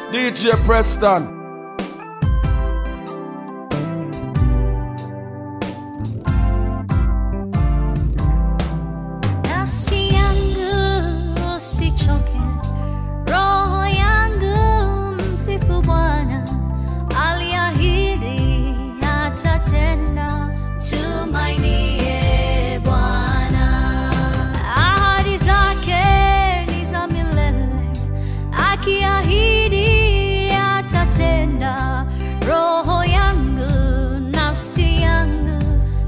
DJ Preston. Nafsi yangu usichoke, roho yangu msifu Bwana, aliahidi atatenda, tumainie Bwana. Ahadi zake ni za milele, akiahidi atatenda, roho yangu, nafsi yangu,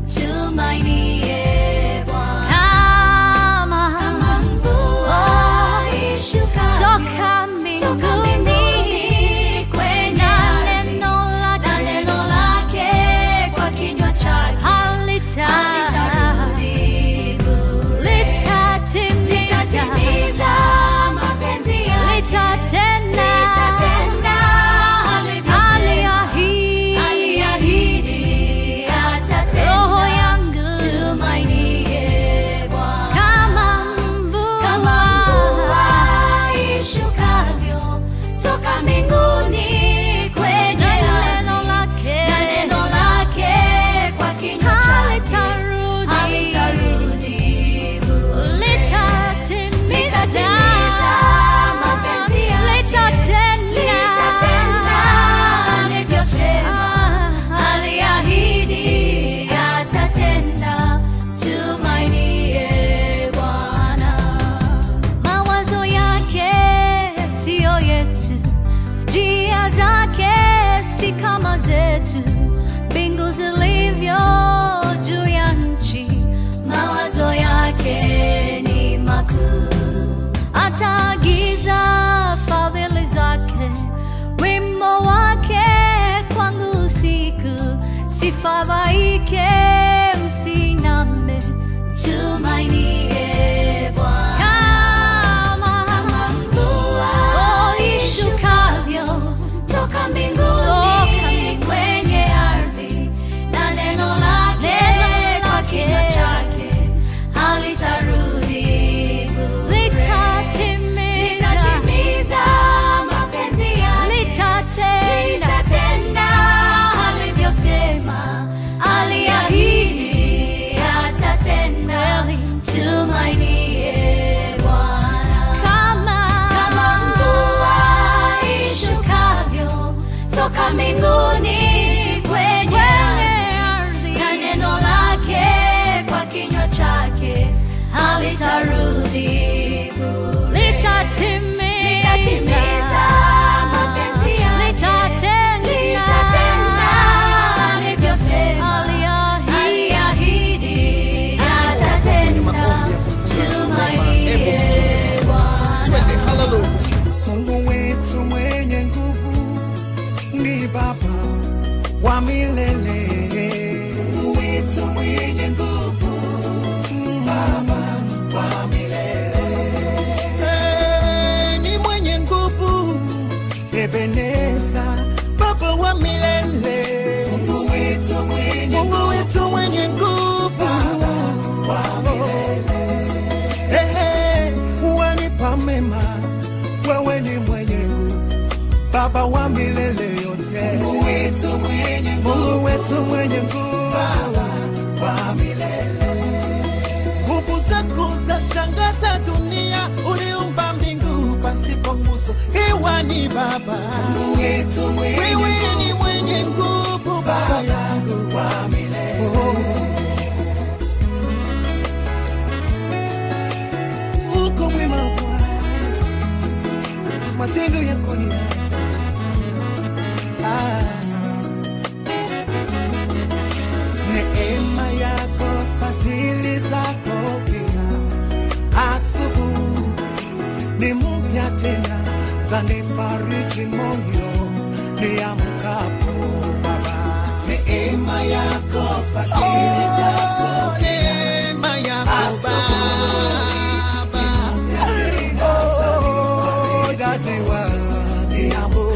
tumainie Bwana. Kama Kama mvua ishuka toka mbinguni kwenye na ardhi, neno na lake neno lake kwa kinywa chake halita halitarudi bure. litatimiza Litatimiza mapenzi yake. litatenda Litatenda alivyosema. aliahidi Aliahidi atatenda. roho yangu Tumainie Bwana. kama mvua Kama mvua ishukavyo toka mbinguni kwenye na ardhi, neno lake na neno lake kwa kinywa chake halitarudi halitarudi bure. litatimiza Litatimiza mapenzi yake. litatenda Litatenda alivyosema. Aliahidi atatenda. Tumainie Bwana. mawazo yake siyo yetu, njia zake si kama zetu, mbingu zilivyo juu ya nchi, mawazo yake ni makuu. ataagiza fadhili zake, wimbo wake kwangu usiku, sifadhaike, usiname, Tumainie Bwana. kama Kama mvua Oh, ishukavyo toka mbinguni Toka kwenye ardhi, na neno lake Neno kwa lake. kinywa chake halitarudi bure. litatimiza Litatimiza mapenzi yake. litatenda Litatenda alivyosema. Aliahidi atatenda. Tumainie Bwana. kama Kama mvua ishukavyo toka mbinguni kwenye ardhi, na neno lake kwa kinywa chake halitarudi bure. litatimiza Litatimiza mapenzi yake. litatenda Litatenda alivyosema. aliahidi Aliahidi atatenda. Tumainie Bwana. Mungu wetu mwenye nguvu ni Baba wa milele. Mungu wetu mwenye nguvu, Baba wa milele. Eh, ni mwenye nguvu, Ebeneza, Baba wa milele. Mungu wetu mwenye Mungu wetu mwenye nguvu, Baba wa milele. Ehe, wanipa mema, wewe ni mwenye nguvu, Baba wa milele yote. Mungu wetu mwenye nguvu, Mungu wetu mwenye nguvu, Baba wa milele. Nguvu zako za shangaza dunia, uliumba mbingu pasipo nguzo, hewa ni Baba. Mungu wetu mwenye wewe ni mwenye nguvu, Baba yangu wa milele. Oh. uko mwema Bwana, matendo yako ni ya ajabu sana. Ah. Neema yako, fadhili zako pia, asubuhi ni mpya tena, zanifariji moyo niamkapo Baba. Neema yako, fadhili zako pia, neema yako Baba. Oh, dadi wa niambo.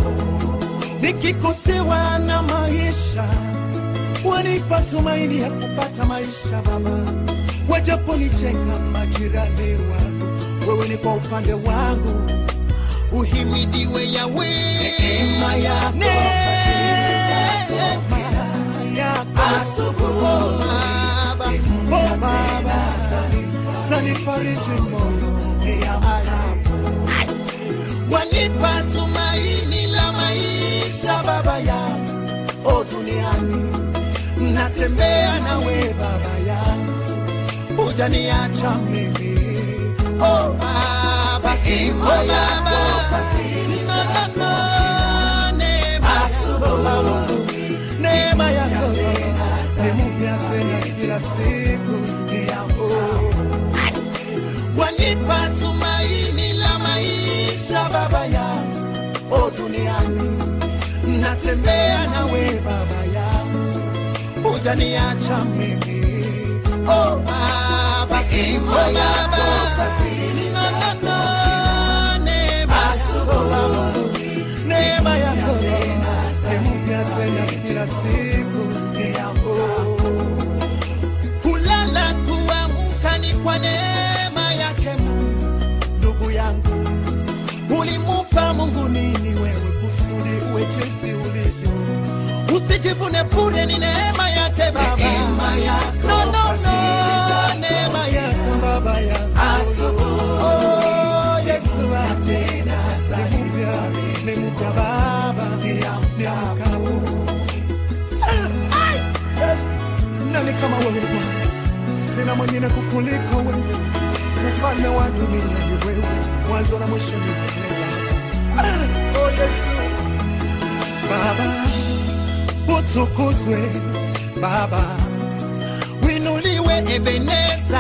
nikikosewa na maisha wanipa tumaini ya kupata maisha Baba, wajaponicheka majirani wangu, wewe ni kwa upande wangu, uhimidiwe yawe Neema yako Neema yako Asubuhi. Oh, Baba, oh, Baba, zanifariji moyo wanipa tumaini la maisha baba yangu o duniani natembea nawe baba yangu hujaniacha mimi o baba o baba no, no, no. neema yako neema yako ni mpya tena kila siku ni yako wanipa tumaini la maisha baba yangu o duniani natembea nawe baba yangu hujaniacha mimi o baba o baba No, no, no. Neema yako. neema yako ni mpya tena kila siku ni yako kulala kuamka ni kwa neema yake Mungu. Ndugu yangu, ulimupa Mungu nini wewe kusudi uwe jinsi ulivyo? Usijivune bure, ni neema yake Baba. Neema yako no, no, no, fadhili neema yako Baba yangu. Asubuhi. Oh, Yesu tena ni mpya, ni mpya Baba, ni mkabu. Yes. Nani kama wewe Bwana? Sina mwingine kukuliko wewe, mfalme wa dunia ni wewe, mwanzo na mwisho ni wewe Baba. Oh Yesu, Baba utukuzwe, Baba winuliwe, Ebeneza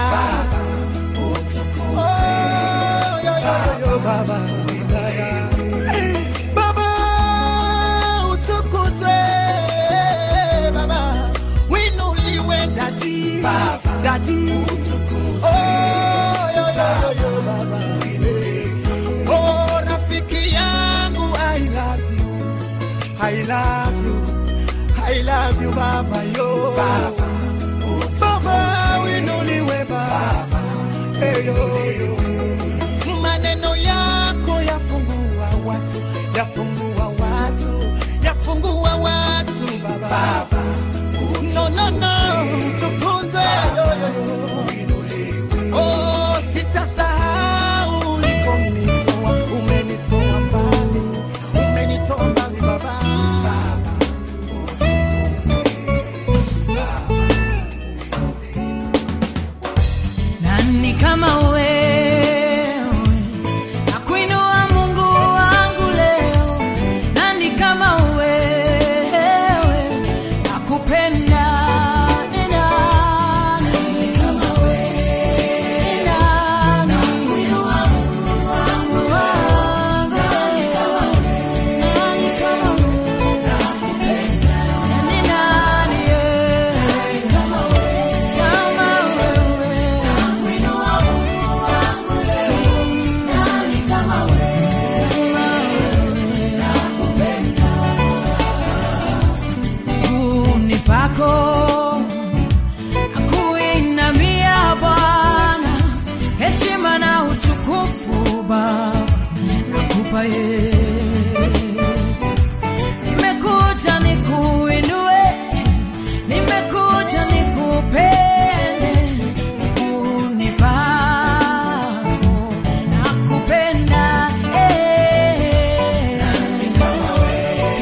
Oh, yo, yo, yo, yo, Baba Wilaya. Baba utukuzwe, Baba winuliwe, Dadi Dadi Oh, yo, yo, yo, yo, Baba Oh, rafiki yangu I love you I love you I love you Baba yo Baba Baba winuliwe Baba hey, yo, yo. Maneno yako yafungua watu yafungua watu yafungua watu Baba, Baba. No, no, no. Tukuze yo, yo, yo. Oh, sitasahau uliponitoa, umenitoa mbali, umenitoa mbali Baba. Nani kama wewe nakuinua Mungu wangu leo, nani kama wewe nakupenda ni nani kama wewe ni nani nakuinua Mungu wangu nani kama wewe nani kama wewe nakupenda ni nani eh, kama wewe kama wewe nakuinua Mungu wangu leo nani kama wewe nakupenda miguuni pako nakuinamia Bwana, heshima na utukufu Baba nakupa Yesu. Nimekuja nikuinue, nimekuja nikupende, miguuni pako nakupenda eh. Kama wewe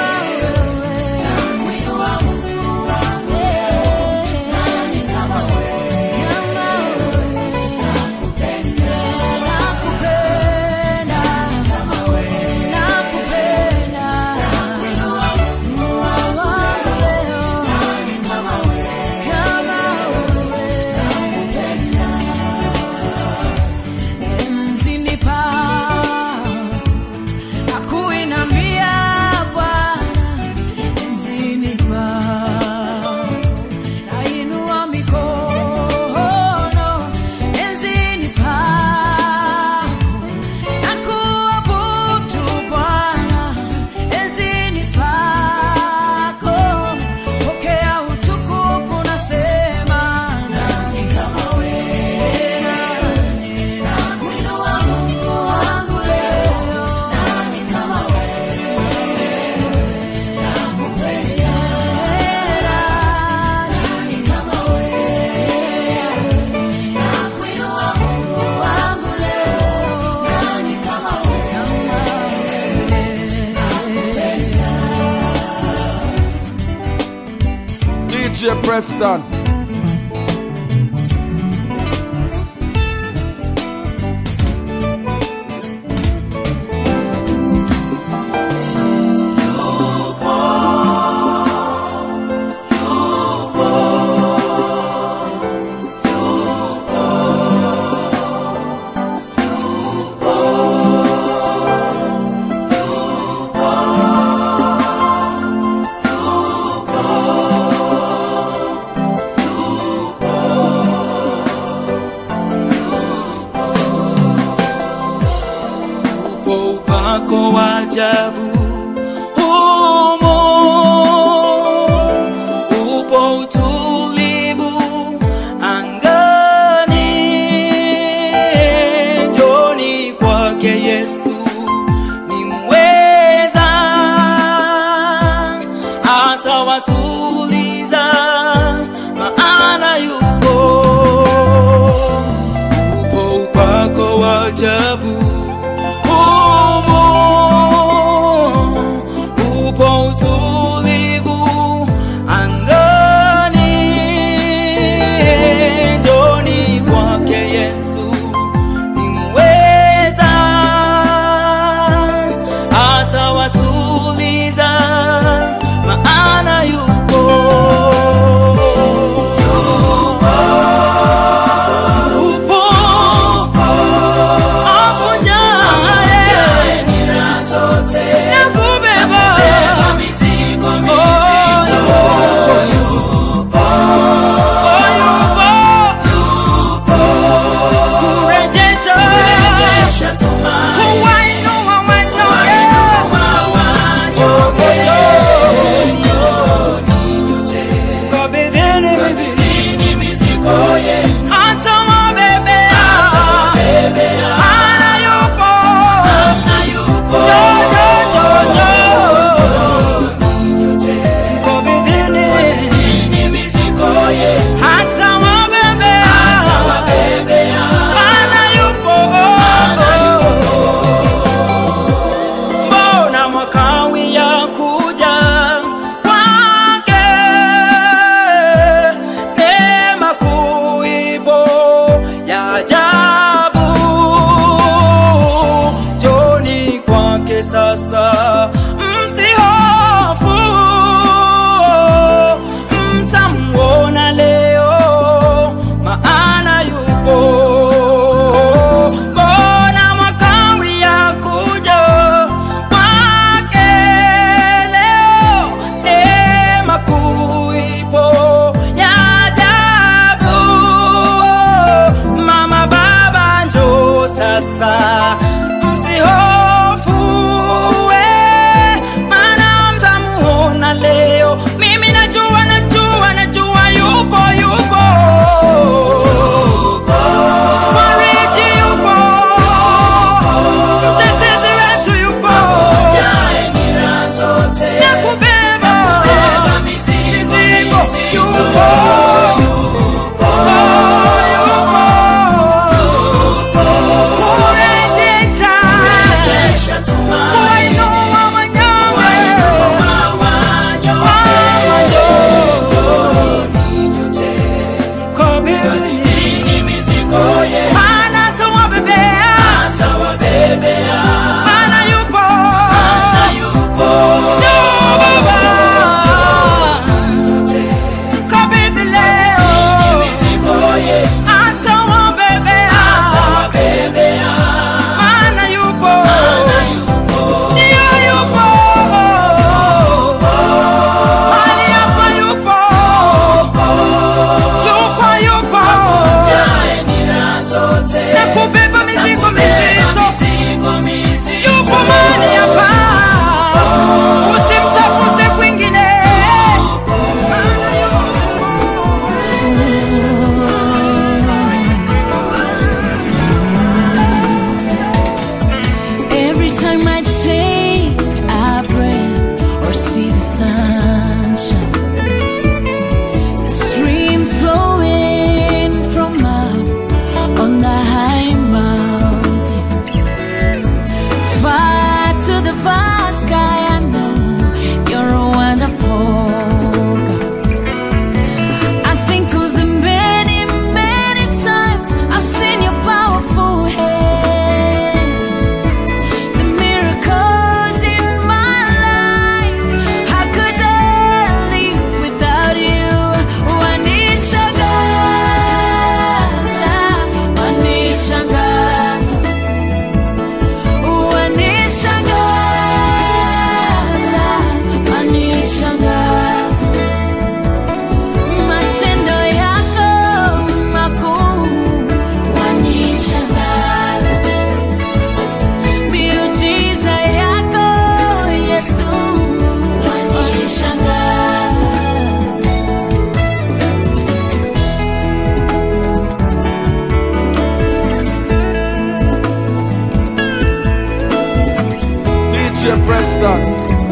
nakuinua Mungu wangu nani kama wewe kama wewe nakupenda nakupenda kama wewe Preston. upo upako wa ajabu humo, upo utulivu angani. Njoni kwake Yesu ni mweza, atawatuliza maana yupo upo upako wa ajabu humo, Preston.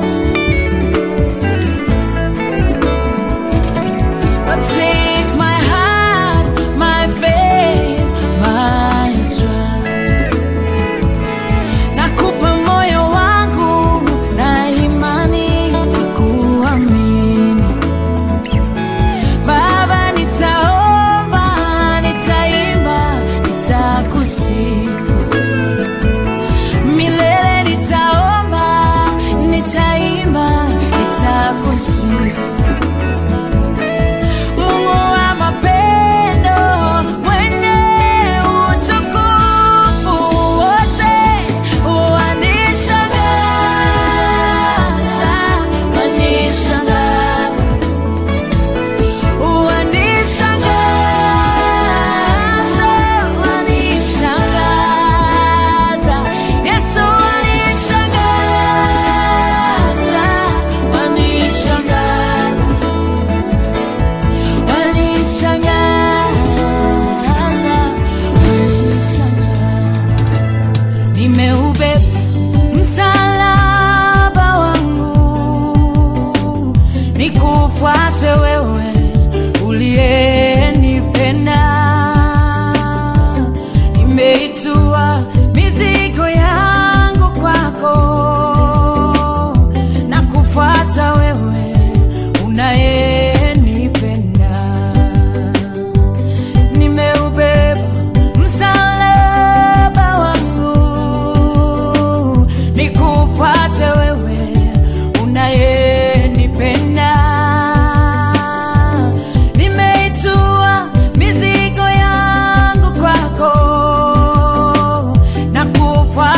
Take my heart, my faith, my trust. Nakupa moyo wangu na imani ya kuamini. Baba, nitaomba, nitaimba, nitakusifu. Milele nitaomba, nitaimba, nitakusifu. Mungu wa mapendo, mwenye utukufu wote, wanishangaza, wanishangaza, wanishangaza, wanishangaza. Yesu wanishangaza, wanishangaza wanishangaza, wanishangaza. Nimeubeba msalaba wangu, nikufuate wewe uliyenipenda. Nimeitua mizigo yangu kwako na kufuata wewe unayenipenda. Nimeubeba msalaba wangu, nikufuate wewe unayenipenda. Nimeitua mizigo yangu kwako na kufuata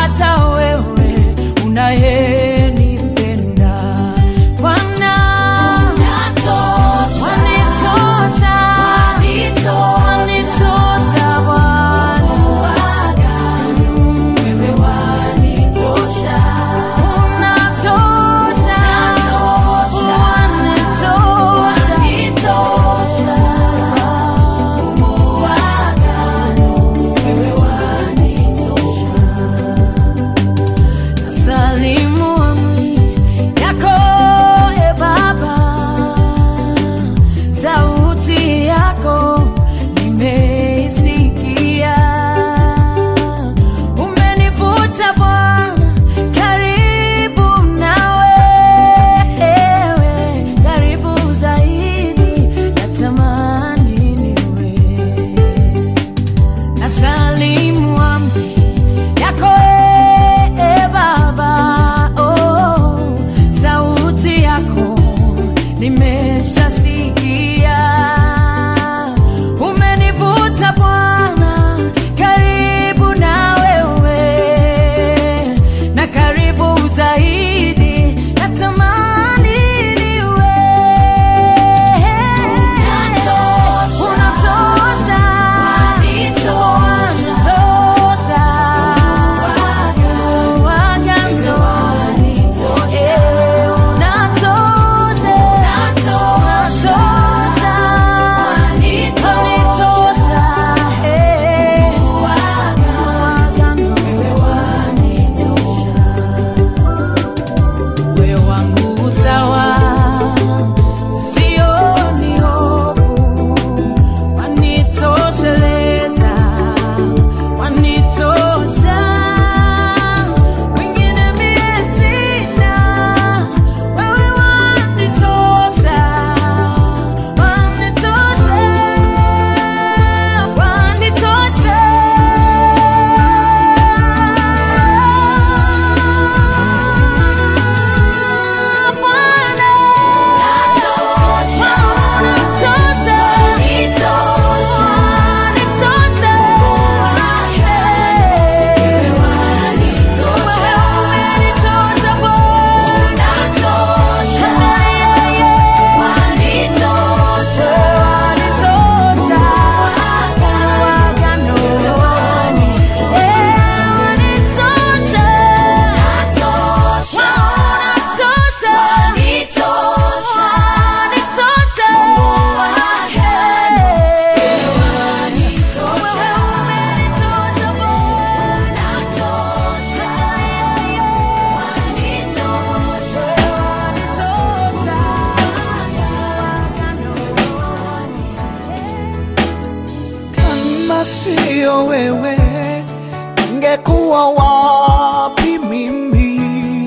sio wewe, ningekuwa wapi mimi?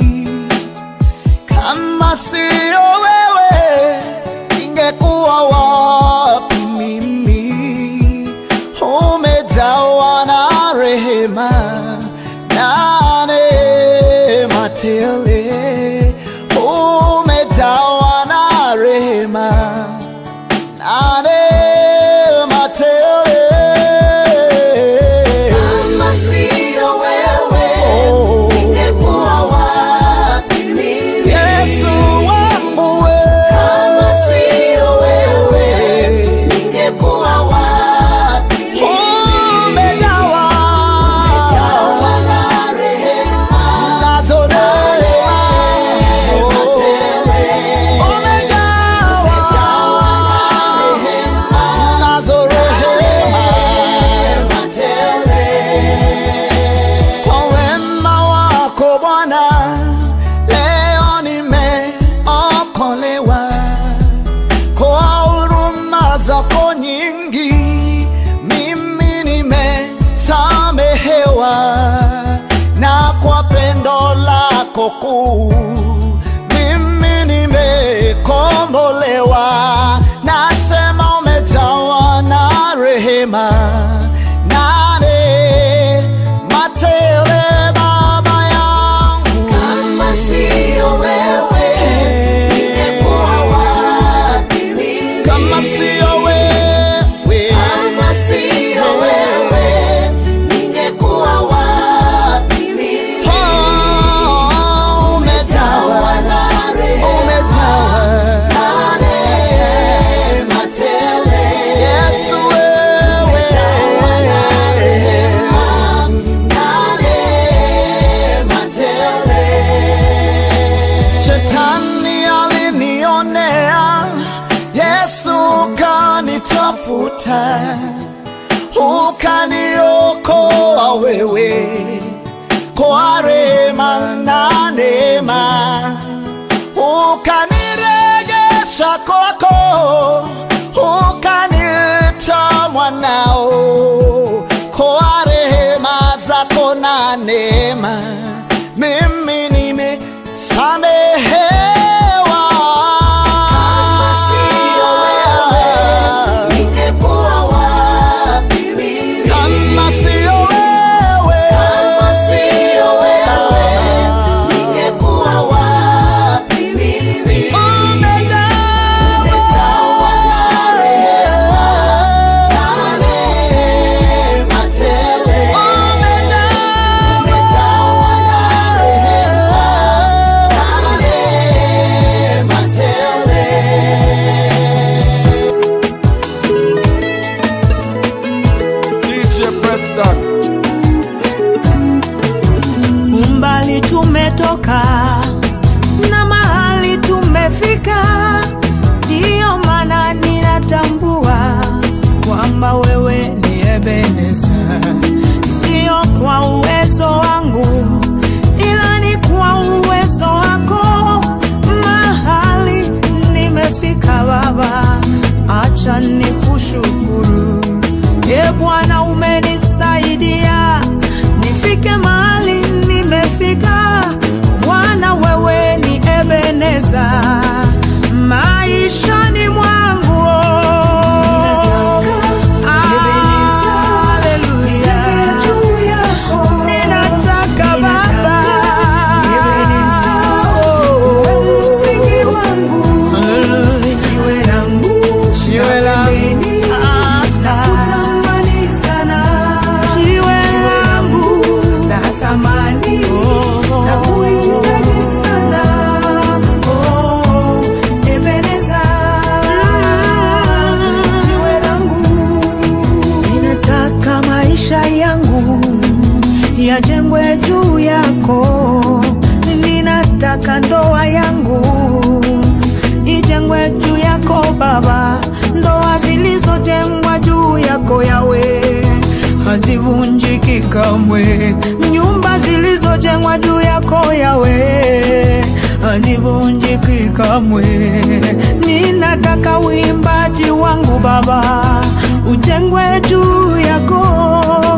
Kama sio wewe, ningekuwa wapi mimi? Umejawa na rehema na neema tele, umejawa na rehema na neema tele. Kama sio wewe, Oh. ningekuwa wapi mimi? Yesu wangu we. Kama sio wewe, ningekuwa wapi mimi? Umejawa Jawa na rehema nazo neema. neema tele. Umejawa nazo rehema. Neema tele. Kwa wema wako Bwana, leo nimeokolewa. Kwa huruma zako nyingi, mimi nimesamehewa, na kwa pendo lako kuu, mimi nimekombolewa. Nasema umejawa na rehema na neema tele, Baba yangu. Kama sio wewe, ningekuwa wapi mimi? Kama sio wewe, Kama sio wewe, ningekuwa wapi mimi? oh, umejawa, Jawa na rehema umejawa. na neema tele. Yesu wewe, Jawa na rehema na neema tele. Shetani alinionea, Yesu kanitafuta, ukaniokoa wewe kwa rehema na neema, ukanirejesha kwako, ukanita mwanao kwa rehema zako na neema, mimi nimesamehewa. Kama sio wewe, ningekuwa wapi mimi? Kama sio wewe, Kama sio wewe, ningekuwa wapi mimi? umejawa Jawa na rehema na neema tele. Jawa na rehema na neema tele. DJ Preston. umbali tumetoka na mahali tumefika, ndiyo maana ninatambua kwamba wewe ni Ebeneza, sio kwa uwezo wangu, ila ni kwa uwezo wako. Mahali nimefika Baba, acha nikushukuru. E Bwana, umenisaidia nifike mahali nimefika. Bwana, wewe ni Ebeneza maishani mwangu. Haleluya. Ninataka Baba wewe msingi wangu, jiwe langu, Jiwe langu. nakutamani sana, jiwe langu la thamani, nakuhitaji sana, oh, Ebeneza, jiwe langu ninataka maisha yangu yajengwe juu yako, ninataka ndoa yangu ijengwe juu yako Baba, ndoa zilizojengwa juu yako Yawe hazivunjiki kamwe, nyumba zilizojengwa juu yako Yawe hazivunjiki kamwe. Ninataka uimbaji wangu Baba ujengwe juu yako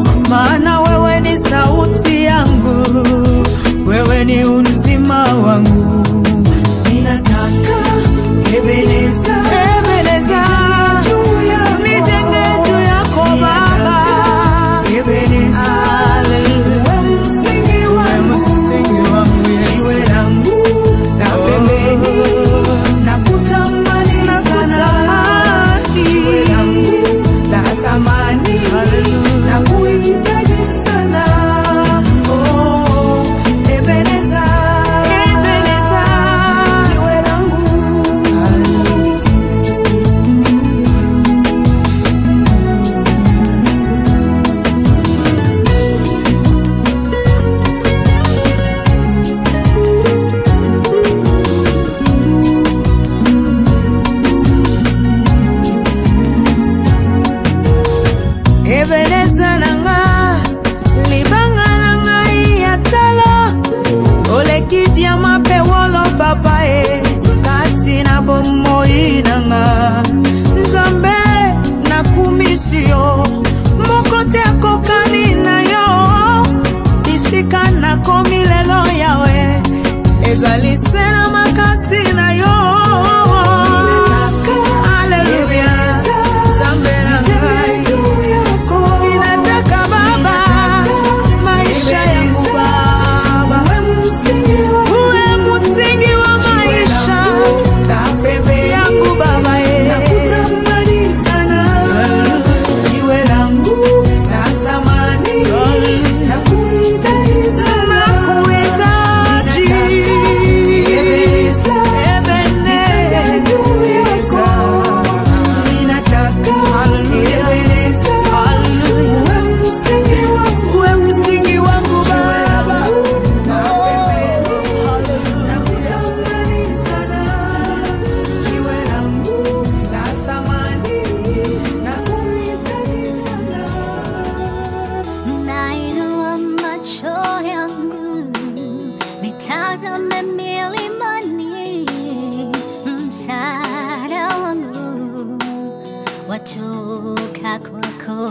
watoka kwako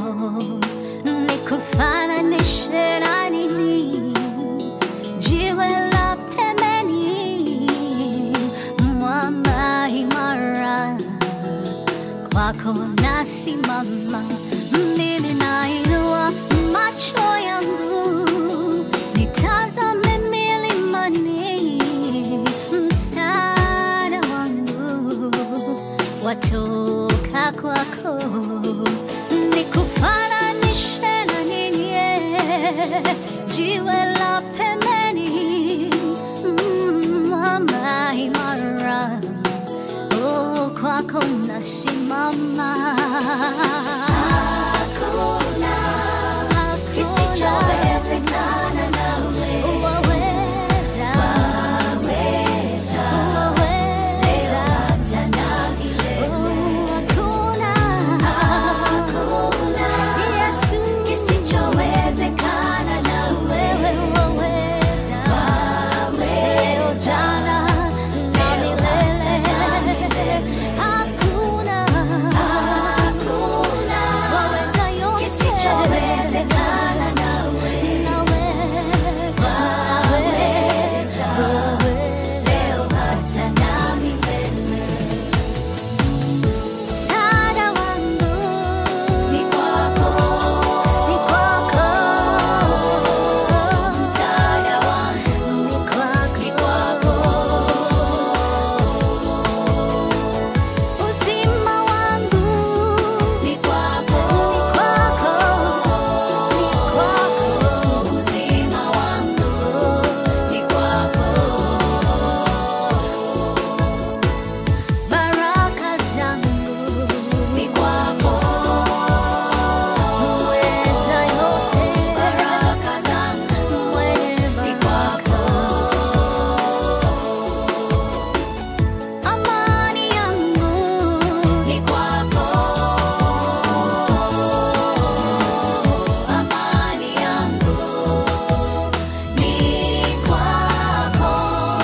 nikufananishe na nini jiwe la pembeni mwamba imara kwako nasimama mimi nainua macho yangu nitazame milimani msaada wangu watoka kwako nikufananishe na nini jiwe la pembeni mm, mwamba imara Oh, kwako nasimama. Hakuna kisichowezekana nawe. Waweza. Waweza. Hata na milele. Oh, hakuna. Yesu. Kisichowezekana nawe. Waweza. Leo, jana na milele. Hakuna. Waweza yote. Nawe. Waweza. Msaada wangu ni kwako, ni kwako. Msaada wangu ni kwako, ni kwako. Uzima wangu ni kwako, ni kwako, ni kwako. Uzima wangu ni kwako. Baraka zangu ni kwako, uweza yote. Baraka zangu mwenye ni kwako, amani yangu ni kwako, amani yangu ni kwako.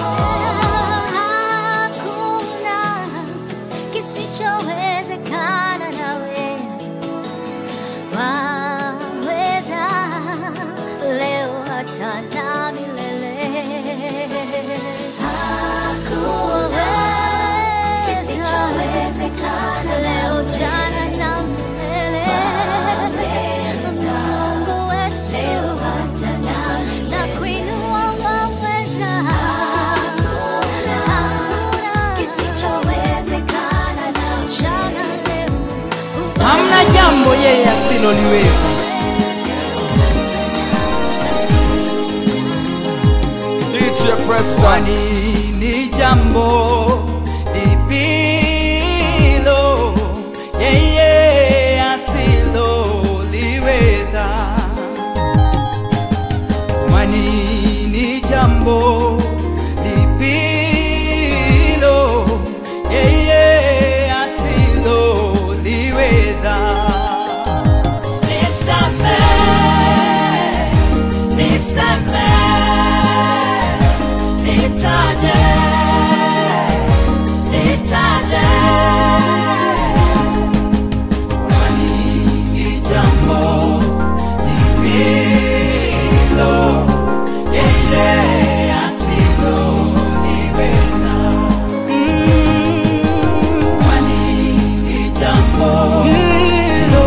Hakuna kisichowezekana nawe, waweza leo hata na milele. Hakuna kisichowezekana leo, jana na milele. Mungu wetu na kuinua waweza. Hakuna kisichowezekana na jana leo hamna jambo yeye asiloliweza. DJ Preston. Kwani ni jambo lipilo yeye asiloliweza. Kwani ni jambo lipilo yeye asiloliweza. Nisamehe, nisamehe, nitaje, nitaje. Kwani ni jambo lipilo yeye asiloliweza. Kwani ni jambo lipilo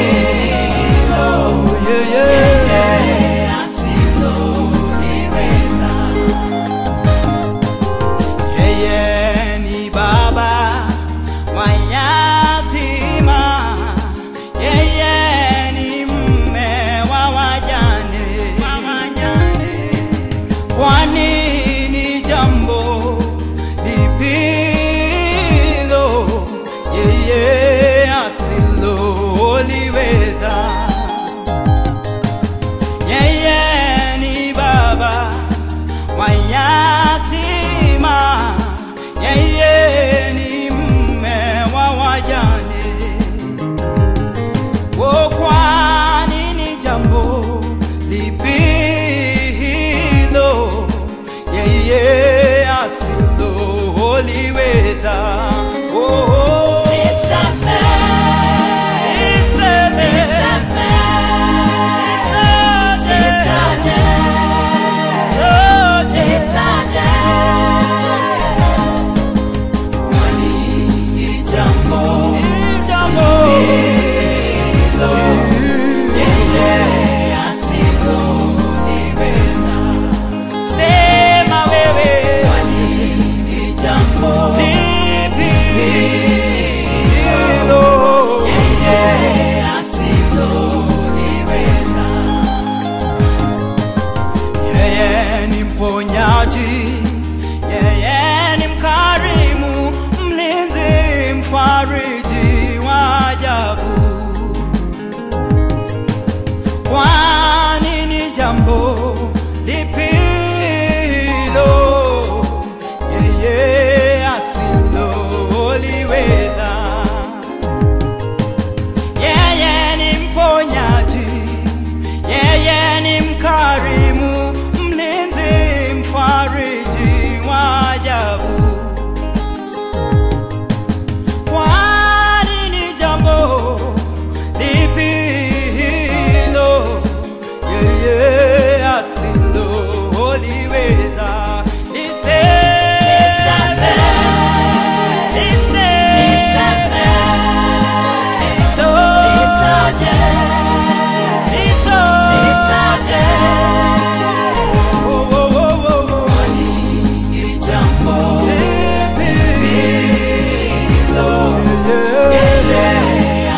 yeye asiloliweza. Yeye ni baba wa yatima, yeye ni mume wa wajane. Kwani ni jambo lipilo yeye asiloliweza. Yeye ni baba wa yatima, yeye ni mume wa wajane. Oh, kwani ni jambo lipi hilo yeye asiloliweza? Oh, nisamehe, mponyaji, yeye ni mkarimu, mlinzi, mfariji wa ajabu. Kwani ni jambo lipi hilo yeye asiloliweza? Yeye ni mponyaji, yeye ni mkarimu, mlinzi, mfariji wa ajabu. Kwani ni jambo lipi hilo yeye asiloliweza? Liseme, liseme, lito, lito, oh, oh, oh, oh, oh. Lipi hilo yeye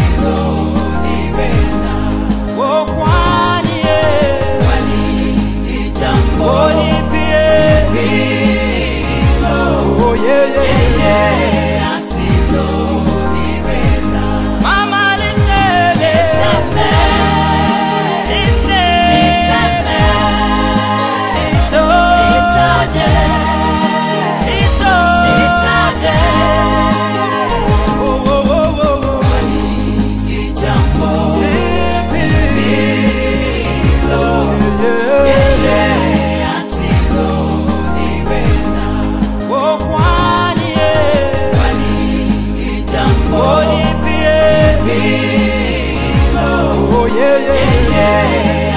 Oh, kwani yeye Oh, lipie Oh, yeye Mama liseme Liseme Lito Lito Oh, oh, oh, oh, oh. Lipi yeye Oh, kwani yeye Oh, lipie Oh, yeye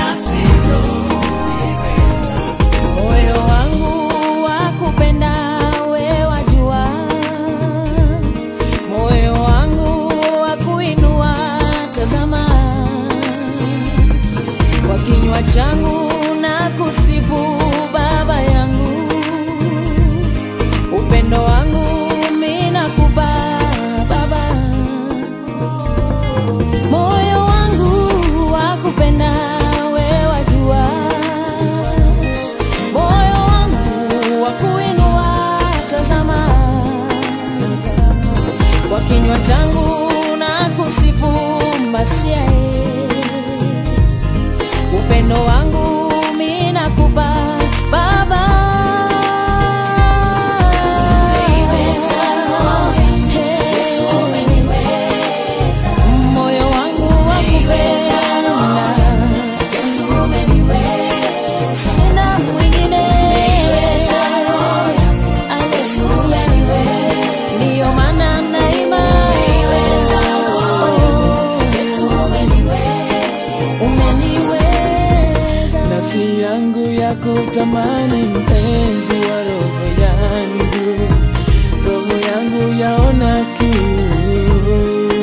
Moyo wangu wakupenda we wajua, moyo wangu wakuinua tazama, kwa kinywa changu na kusifu Baba yangu, upendo wangu mimi nakupa Baba, moyo wangu wakupenda we wajua moyo wangu wa kuinua tazama, kwa kinywa changu na kusifu Masia, upendo wangu mimi nakupa Baba. Moyo wangu wa kupenda sina mwingine Haleluya. ndiyo maana naima umeniweza nafsi yangu ya kutamani mpenzi wa roho yangu, roho yangu yaona kiu,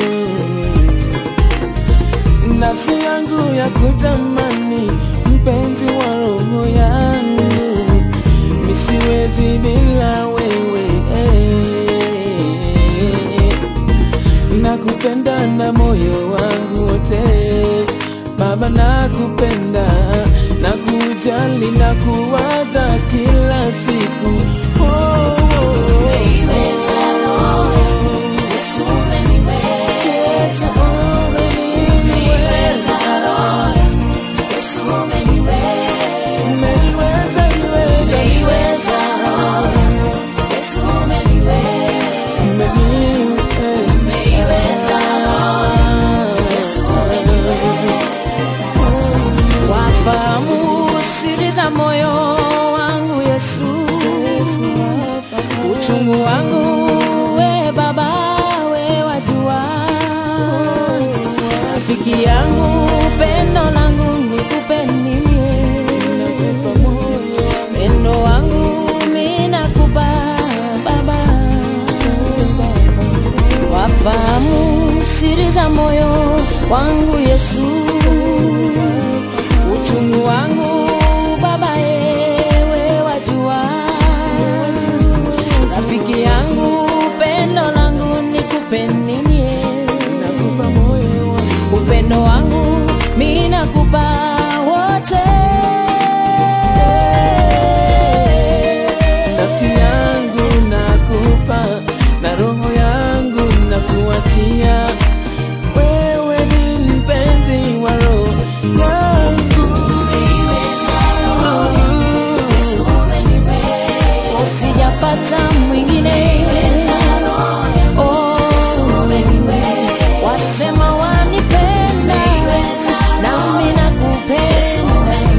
nafsi yangu ya kutamani mpenzi wa roho yangu, misiwezi bila wewe nakupenda na moyo wangu wote Baba, nakupenda na kujali na kuwaza kila siku oh, oh, oh. Yesu, umeniweza. Umeniweza, niweza. Umeniweza. wafahamu siri za moyo wangu Yesu, uchungu wangu we Baba, we wajua, rafiki yangu, pendo langu nikupe nini? Pendo wangu mimi nakupa Baba, wafahamu siri za moyo wangu Yesu, uchungu wangu Baba, ewe wajua, rafiki yangu, pendo langu nikupe nini? Upendo wangu mimi nakupa wote hata mwingine Oh, wasema wanipenda nami nakupenda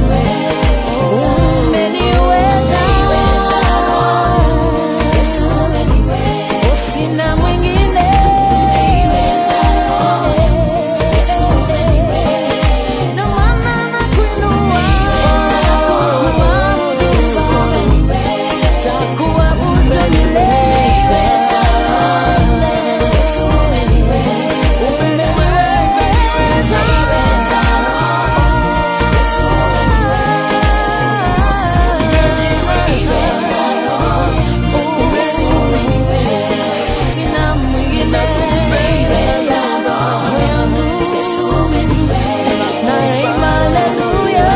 umeniweza usina mwingine Ndio maana nakuinua takuabudu milele sina mwingine naimba haleluya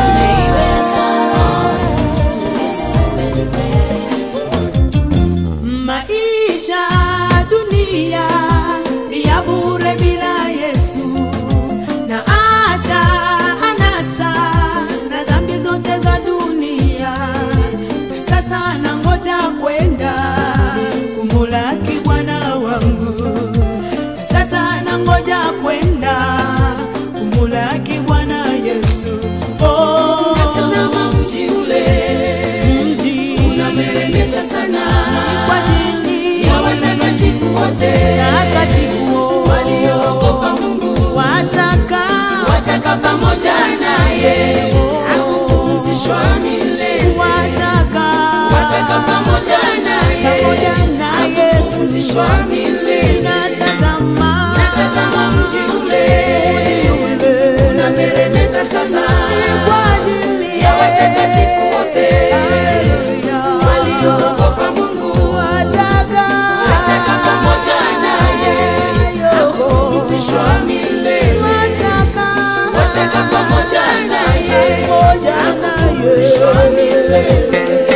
Maisha dunia ni ya bure bila Yesu, na acha anasa na dhambi zote za dunia, na sasa nangoja kwenda kumulaki Bwana wangu, na sasa nangoja kwenda kumulaki Bwana Yesu. Oh, Natazama mji ule mji unameremeta sana kwa ajili ya watakatifu wote takatifu walioogopa Mungu wataka wataka pamoja naye akupumzishwa milele wataka wataka pamoja naye pamoja na Yesu akupumzishwa milele natazama natazama mji ule unameremeta sana kwa ajili ya watakatifu wote Haleluya. walioogopa Mungu wataka wataka pamoja naye akupumzishwa milele wataka wataka pamoja naye pamoja na akupumzishwa milele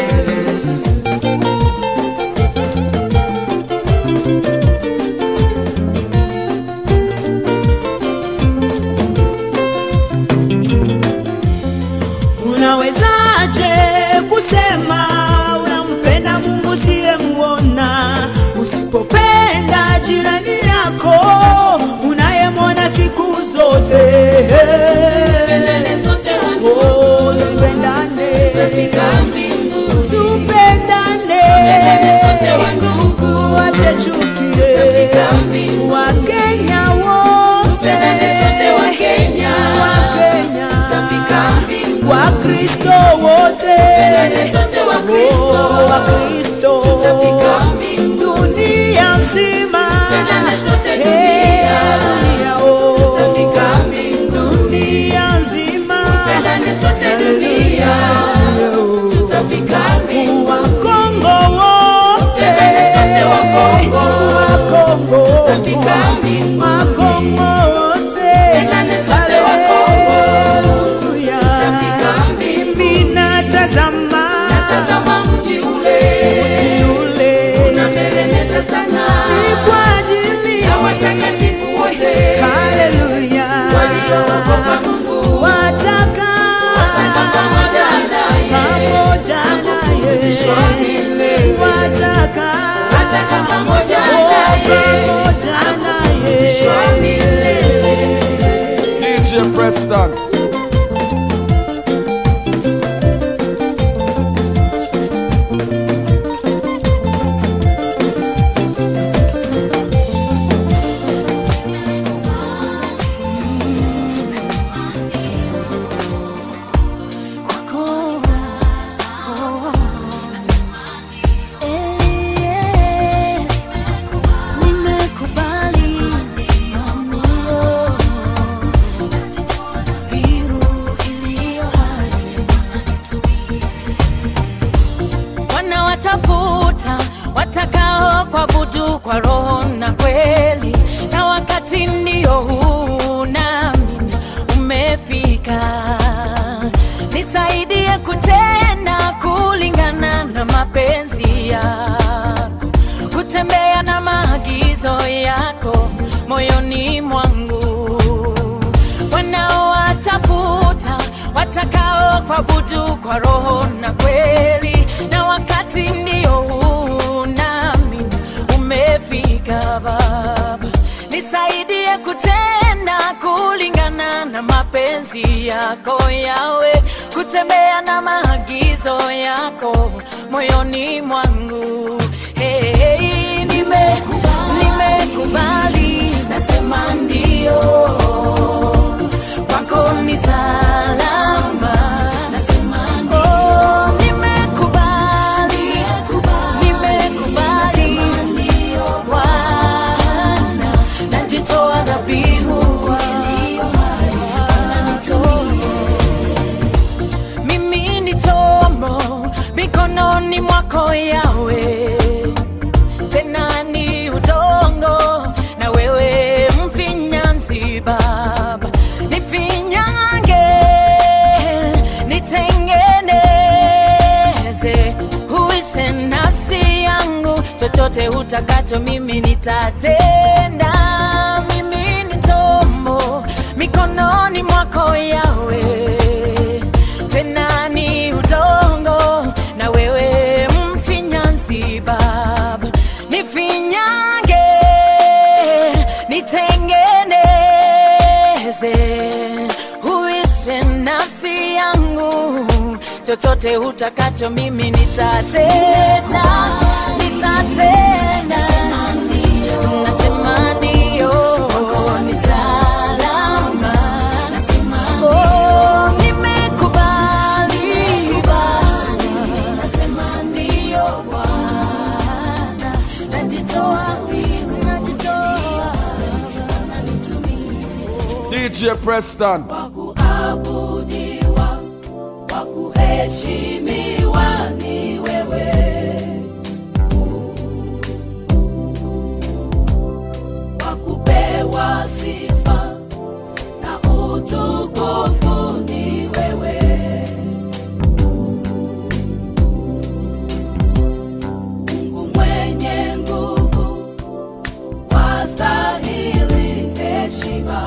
Unawezaje kusema unampenda Mungu siyemuona, usipopenda jirani yako unayemwona siku zote? Pendane sote wangu Oh, tupendane, tutafika mbinguni tupendane, Pendane sote wandugu wache chuki, tutafika mbinguni Wakenya wote, Pendane sote Wakenya Wakenya, tutafika mbinguni Wakristo wote, Pendane sote Wakristo Oh, Wakristo, tutafika mbinguni dunia nzima, Pendane sote Eh, dunia. dunia, oh, tutafika mbinguni dunia nzima, Pendane sote dunia tutafika mbinguni Wakongo wote, Pendane sote Wakongo Wakongo, tutafika mbinguni Wakongo wote, Pendane sote Wakongo Haleluya. tutafika mbinguni Mimi natazama Natazama mji ule yule unameremeta sana ni kwa ajili ya watakatifu wote Haleluya. walioogopa Mungu wataka wataka pamoja naye pamoja naye akupumzishwa milele wataka wataka pamoja oh, naye pamoja akupumzishwa naye milele DJ Preston. Nimekubali simamio wanawatafuta watakao kuabudu kwa roho na kweli, na wakati ndio huu nami umefika. Nisaidie kutenda kulingana na mapenzi yako, kutembea na maagizo yako moyoni mwangu wanaowatafuta watakao kuabudu kwa roho na kweli, na wakati ndio huu kutembea na mapenzi yako yawe kutembea na maagizo yako moyoni mwangu hey, hey, nime, nimekubali nasema ndio kwako ni salama nasema oh, nimekubali nimekubali Bwana najitoa dhabihu mimi ni chombo mikononi mwako yawe tena ni udongo na wewe mfinyanzi baba nifinyange nitengeneze huishe nafsi yangu chochote utakacho mimi nitatenda mimi ni chombo mikononi mwako yawe tena ni udongo na wewe mfinyanzi baba nifinyange nitengeneze huishe nafsi yangu chochote utakacho mimi nitatenda nitatenda nasema ndio ni salama Oh, nimekubali nasema ndio Bwana najitoa najitoa DJ Preston. kuabudiwa kwa kuheshimiwa ni wewe kwa kupewa sifa na utukufu ni wewe Mungu mwenye nguvu wastahili heshima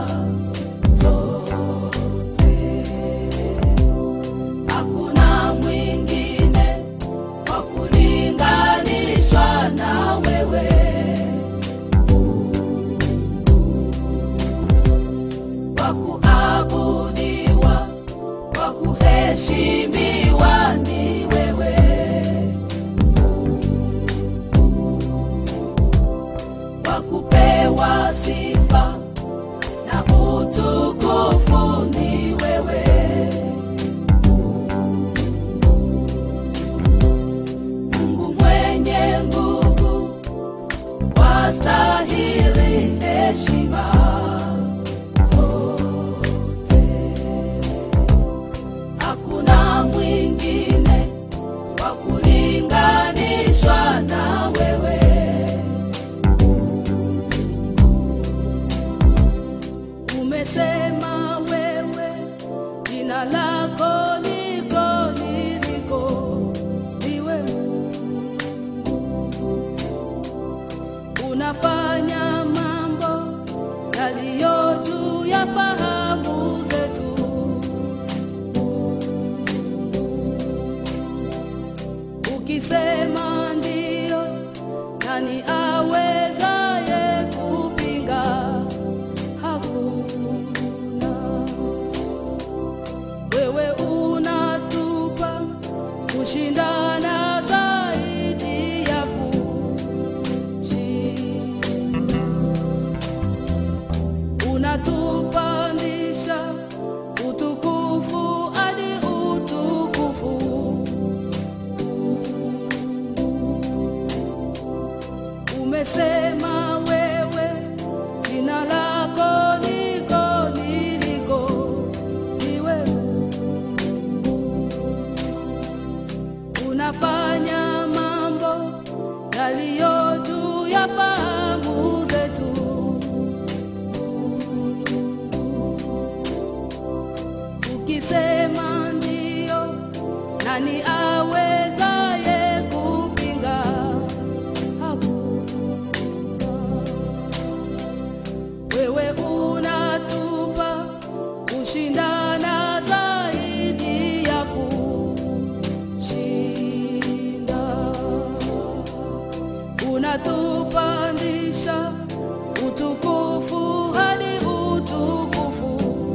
zote. Hakuna mwingine wa kulinganishwa na wewe. Wa kuabudiwa, wa kuheshimiwa ni wewe. Wa kupewa sifa na utukufu ni wewe. Mungu mwenye nguvu, wastahili heshima zote. Hakuna mwingine wa kulinganishwa na wewe. Umesema wewe jina lako liko niliko niwe unafanya mambo yaliyo juu ya fahamu zetu. Ukisema ndio, nani awezaye kupinga? Hakuna. Wewe unatupa kushindana zaidi ya kushinda. Unatupandisha utukufu hadi utukufu. Umesema wewe jina lako niko niliko ni wewe unafanya mambo yaliyo juu ya fahamu zetu. Ukisema ndio, nani awezaye kupinga? Hakuna. Wewe unatupa kushindana zaidi ya kushinda. Unatupandisha utukufu hadi utukufu.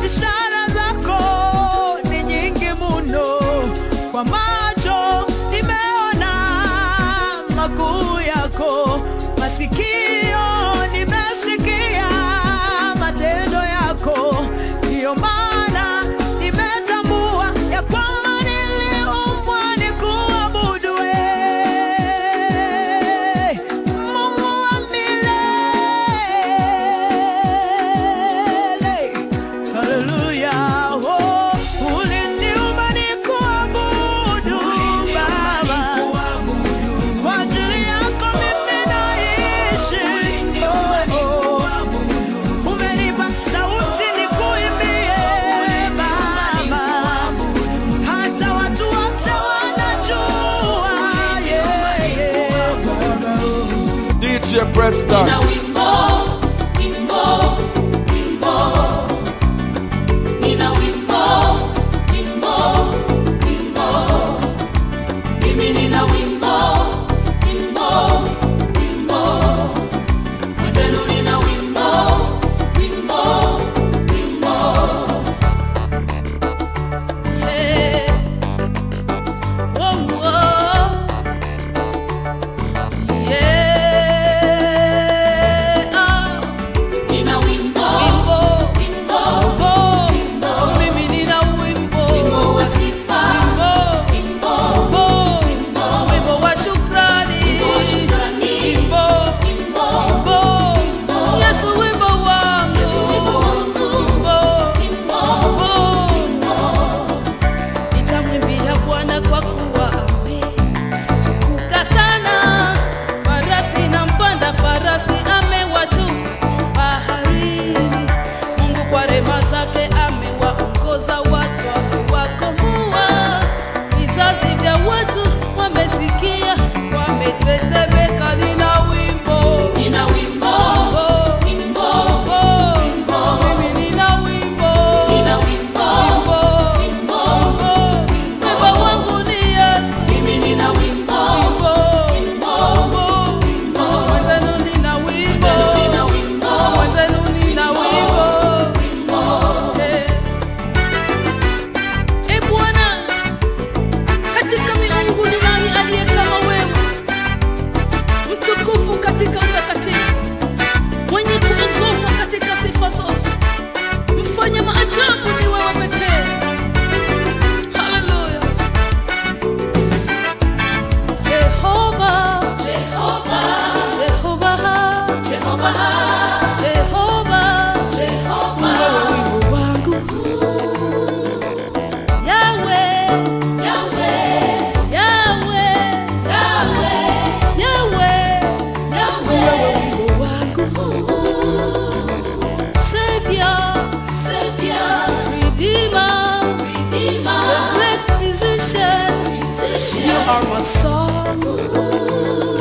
ishara zako ni nyingi muno, kwa macho nimeona makuu yako, masikio nimesikia matendo yako, ndiyo maana nimetambua ya kwamba niliumbwa nikuabudu wewe, Mungu wa milele. Hallelujah. Oh, uliniumba nikuabudu, Baba. Kwa ajili yako mimi naishi. Oh, oh. Umenipa sauti nikuimbie, Baba. Hata watu wote wanajua, yeah, yeah. DJ Preston. Nina wimbo, wimbo, wimbo. Nina wimbo, wimbo, wimbo. Mimi nina wimbo, wimbo, wimbo. Mwenzenu nina wimbo, wimbo, wimbo. Yeah. Oh, oh. Yeah, ah. Nina wimbo, wimbo, wimbo, mimi nina wimbo, wimbo wa sifa, wimbo, wimbo, wimbo wa shukrani, wimbo, wimbo, Yesu wimbo wangu, wimbo, wimbo, nitamwimbia Bwana kwa kuwa ametukuka sana. Farasi na mpanda farasi amewatupa baharini. Mungu kwa rehema zake amewaongoza watu amewakomboa. Vizazi vya watu wamesikia, wametetemeka. Nina wimbo, nina wimbo, wimbo, wimbo, mimi nina wimbo, nina wimbo, wimbo, wimbo, wimbo wangu ni Yesu, mimi nina wimbo, wimbo, wimbo, wimbo, mwenzenu nina wimbo, nina wimbo, mwenzenu nina wimbo, wimbo, eh. E Bwana, katika miungu ni nani aliye kama wewe, mtukufu katika utakatifu, mwenye kuogopwa katika sifa zote, mfanya maajabu ni wewe pekee. Haleluya. Jehova, Jehova, Jehova, Jehova, Jehova, Jehova, wewe wimbo wangu. Yahweh, Yahweh, Yahweh, Yahweh, Yahweh, Yahweh, wewe wimbo wangu. Savior, Savior, Redeemer, Redeemer, the great physician, physician. You are my song.